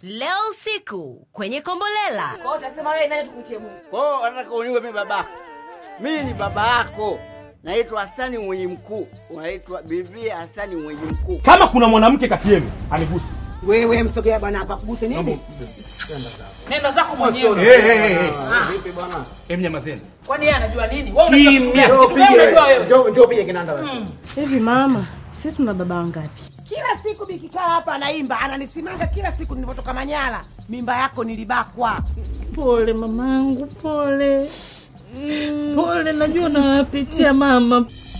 leo usiku kwenye Kombolela. Kwa hiyo utasema wewe nani tukutie Mungu? Kwa hiyo wanataka uniwe mimi babako. Mimi ni baba yako. Naitwa Hasani mwenye mkuu. Unaitwa bibi Hasani mwenye mkuu. Kama kuna mwanamke kati yenu anigusi. Wewe msogea bwana hapa kuguse nini? Nenda zako mwenyewe. Eh, eh, eh, eh. Em, nyamazeni. Kwani yeye anajua nini? Wewe unajua kitu Kimya. gani? Kitu gani unajua wewe? Njoo njoo pige kinanda wewe. Hivi mama, sisi tuna baba wangapi? Kila siku bikikaa hapa anaimba, ananisimanga kila siku nilipotoka Manyara. Mimba yako nilibakwa. Pole mamangu, pole. Pole, najua unawapitia mama.